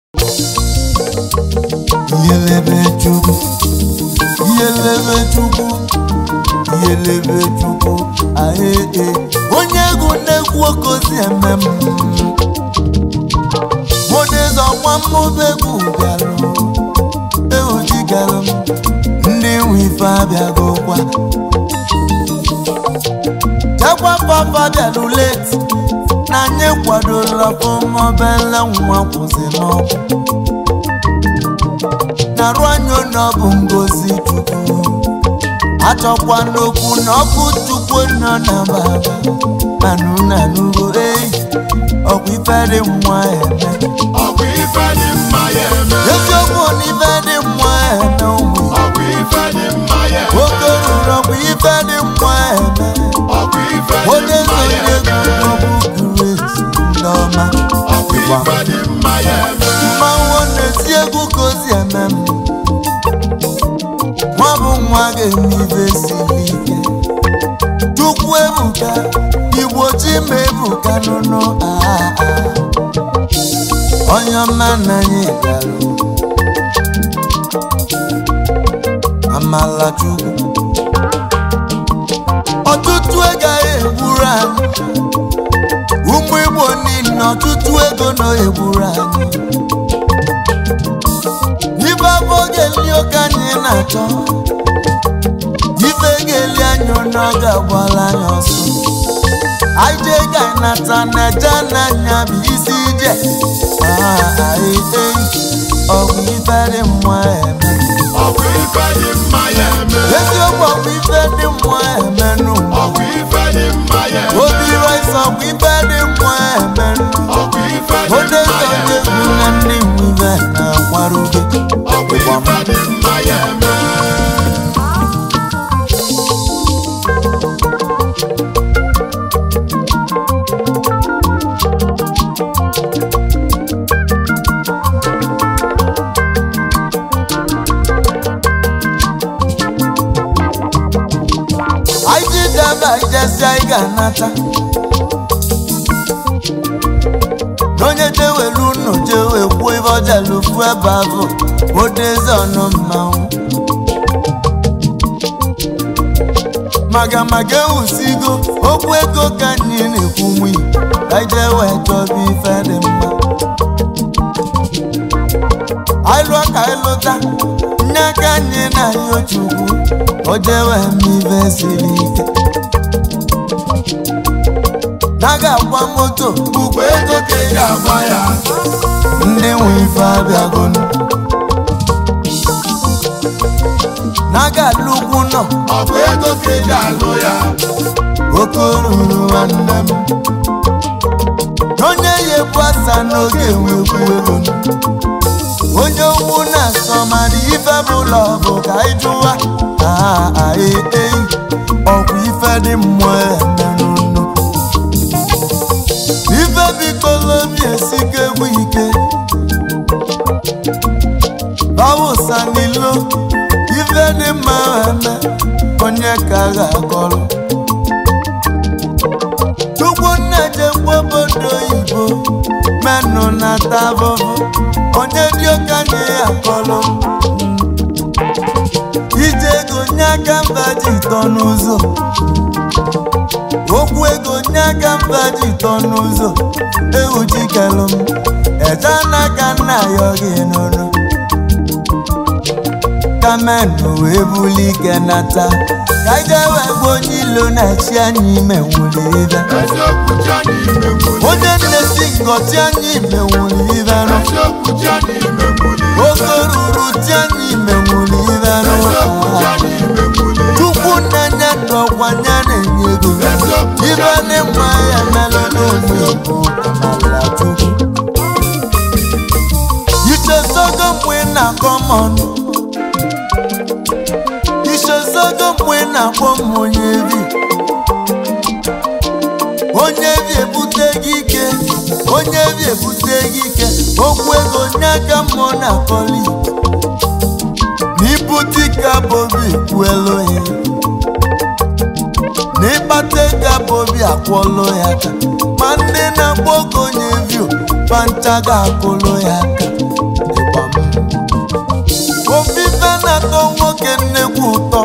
iyelebe chukwu iyelebe chukwu iyelebe chukwu ahee onye egwu na-egwu okozi eme m modezi ọkwa mmụba egwu bịara ehujigalụ m ndị nwe ife abịagokwa jakwa papa bịara leti na anyị kwadola ọfụma obele nwa kwụsị n'ọkụ narụ anya na ọ bụ ngozi chukwu achọkwa n'okwu na ọkụ chukwu nọ na baba anụ na anụgo ei ọkwa ife dị mma eme ọkwa ife dị mma ya eme eziokwu na ife dị mma eme ụmụ ọkwa ife dị mma ya eme nwoke ruru ọkwa ife dị mma eme ọkwa ife dị onye mma ya sonye eme egwu grace ndị ọma ọkwa ife dị mma ya eme mmanwụ na-eti egwu ka ozi eme m nwa bụ nwa ga-eme ife siri ike chukwu ebuka igbo chi ma ebuka nụnụ aa onye ọma na anyị gara amala chukwu ọtụtụ agaghị egburu anyị ụmụ igbo niile ọtụtụ ego nọ egburu anyị ife afọ ga-eli oke anyị na-achọ ife ga-eli anyị onye ọ ga-agbala anyị ọsọ anyị jee ga nata na eje n'anya bụ isi ije ọgwụ ife dị mma eme ọkwa ife dị mma ya eme eziokwu ọgwụ ife dị mma eme nụ ọkwa ife dị mma ya eme obi rice ọgwụ ife dị mma eme nụ ọkwa ife dị onye mma ya sonye eme egwu na ndị nwive na-akwarugo ọkwa ife dị mma ya eme anyị ji daba ijesi anyị ga-anata n'onye jewelu unu jewe kwuo ife ọjelufu ebe ahụ odezi ọnụ mmanwụ maga maga ewusigo okwu ego ka anyị na-ekwu nwi ka anyị jewe chọba ife dị mma anyị lụọ ka anyị lụta nye aka anyị na ya chukwu o jewe eme ife siri ike na ga-agba moto ugbo ego ka ị ga-agba ya ndị nwe ife abịagonu na ga-alụ ugwu nọ ọkwa ego ka ị ga-alụ ya oke ruru nwanne m onye ya ebu asa n'oge enwekwu ego onye ugwu na-asọ mana ife bụla ọ bụ ka anyị jụwa aai ọkwa ife dị mmụọ emenụnụ ife bikolobi esike egwu ike ọwụsanilo ife dị mma eme onye ka ga-akọrọ chukwu nna-echekwa obodo oyibo menụ na tabụbụ onye dị okenye ya akọrọ ije ego nye aka mba ji tọ n'ụzọ okwu ego nye aka mba ji tọ n'ụzọ ewu jikelụ m eje n'aka nna ya gị n'ụlọ kamenụ wee buli ike nata ka anyị jee wee gwa onye ilo na-echi anyị ime nwuli ibe eziokwu ji anyị ime nwuli onye nnesi ngọchi anyị ime nwuli ibe nụ eziokwu ji anyị ime nwuli oke ruru ti anyị ime nwuli ibe nụ eziokwu ji anyị ime nwuli chukwu na-enye ndụ ọkwa nya na-enye ego ibe dị mma ya melụ n'ụmụ igbo amala chukwu ichezogo mgbe ị na-akọ m ọnụ ichezogo mgbe ị na-akpọ m onye bi onye bi ebute gị ike onye bi ebute gị ike okwu ego nye aka mmụọ na-akọli n'ibute ike bobi kwuelu ya n'ịkpata ego bobi akwụọlụ ya aka ma ndị na-agba oge onye vio pancha ga-akwụlụ ya aka na-atọ nwoke nnekwu ụtọ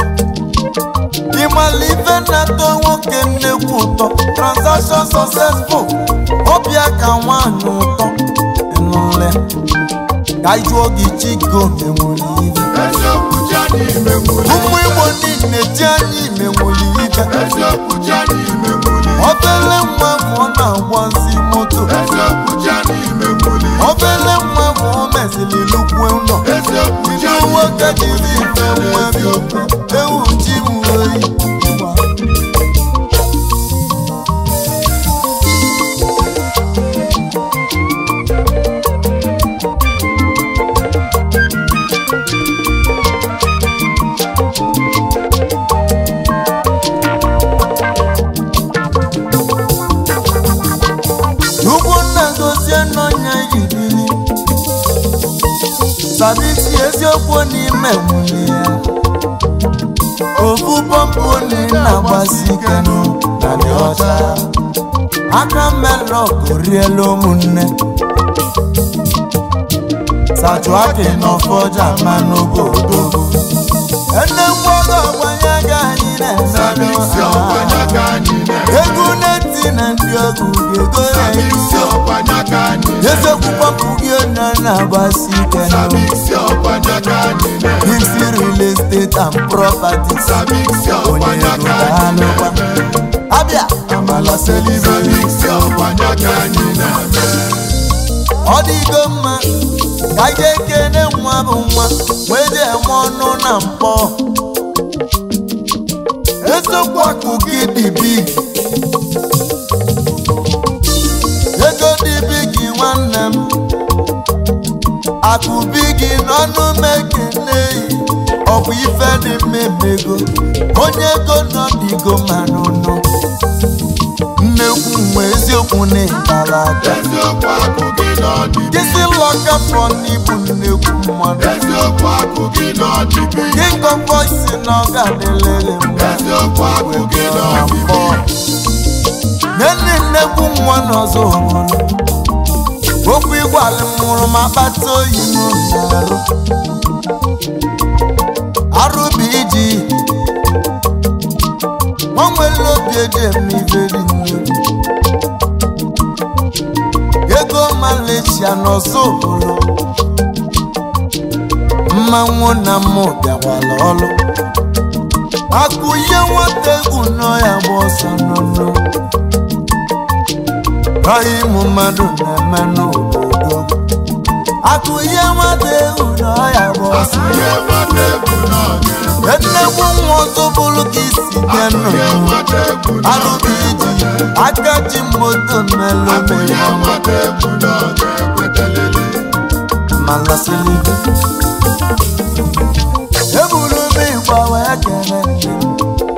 ịmala ife na-atọ nwoke nnekwu ụtọ transaction successful ọbịa ka nwaanyị ụtọ nle ka ị jụọ gị chigo menwere ife eziokwu ji anyị imemuli ụmụ igbo niile ji anyị menwere ife eziokwu ji anyị imemuli obele nwa bụ ọ na-agbazi moto eziokwu ji anyị imemuli obele nwa bụ o mezili lukwe ụlọ eziokwu ji ndị anyị nwoke jiri ife nwa bi okwu ewu ji m oyi ugwu nna gozie n'ọnya yiriri sabisi eziokwu n'ime nwunye ya ofu pọmpụ ni na-agbasi ike nụ na dị ọcha aka melọk riela ụmụnne sajuaki n'ọfọja ma n'obodo ennekwu ọgọ ọgbanye ga anyị sabisi ọkwanya na-eme ka anyị na-eme egwu na-eti na ndị ọgụ ga-ego sabisi na-eju ọkwanya ka anyị na-eme eziokwu kpọpụ gị onye na-agbasi ike nụ sabisi ọkwanya ka anyị na-eme Dixie real estate and properties sabisi onye ọkwanya ego ka ka anyị alụkwa na-eme abịa amala selive sabisi ọkwanya ka anyị na-eme ọ dịgo mma ka ije kene nwa bụ nwa wee jee eme ọnụ na mkpọ eziokwu akụ gị dị big ego dị big nwanne m akụ bigi n'ọnụ mekene ọ bụ ife dị mmemego onye ego nọdịgo ma n'ụnụ nnekwu nwe eziokwu na ịkara aka eziokwu akụ gị n'ọdịbi Kisi lọka fọ n'ibu nnekwu mmadụ eziokwu akụ gị n'ọdịbi King of voice na ọ ga-adịlịrị mma eziokwu akụ gị na n'ọdịbi mbọ Nne nnekwu nwa n'ọzọ obodo Okwu ịgwalị m mụrụ ma kpata oyi m n'arụ Arụ bụ iji Nwa nwere obi eji eme ife dị nnekwu Ego Malaysia n'ọzọ obodo mmanwụ na mmụ bịakwala ọlụ akụ ihe nwata egwu nọ ya gba ọsọ n'ọnụ ọhịa ịmụ mmadụ na-eme n'obodo akụ ihe nwata egwu nọ ya gba ọsọ ihe mmadụ egwu n'ọnya nnekwu nwa ọzọ bụrụ ka isi bịa ihe nnụnụ mmadụ egwu arụbụ iji aka ji moto mmelụ ihe mere mmadụ egwu n'ọnya ekwetelele malasịlị eburu m ịgba wee kele nne m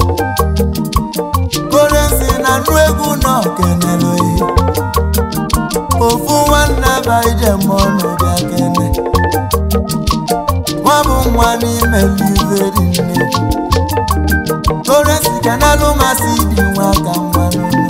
korensi na nụ egwu nọ kenelu ihe ofu nwanne ba ije ma ọnụ bịa kene nwa bụ nwa n'ime liveri nne korensi kenelu masị dị nwa ka nwa nne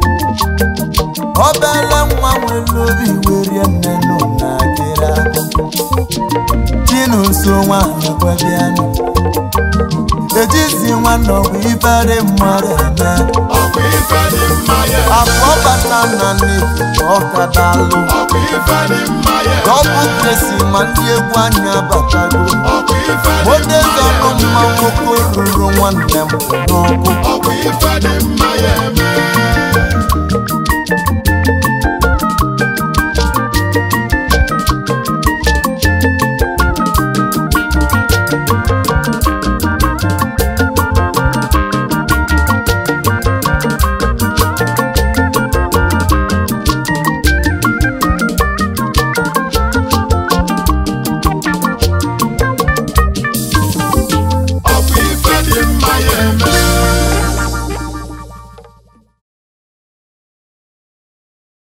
obele nwa nwere obi werie nne nụ na akịrị akụ chinu nso nwanyị kwebianụ ejizi nwanne ọgwụ ifere mmadụ eme ọkwa ife dị mma ya afọ bata na n'efu ọka dalụ ọkwa ife dị mma ya ọbụ kresi ma ndị egwu anya batago ọkwa ife dị odezi mma ọnụ ya mma nwoke ruru nwanne m n'ọkụ ọkwa ife dị mma ya eme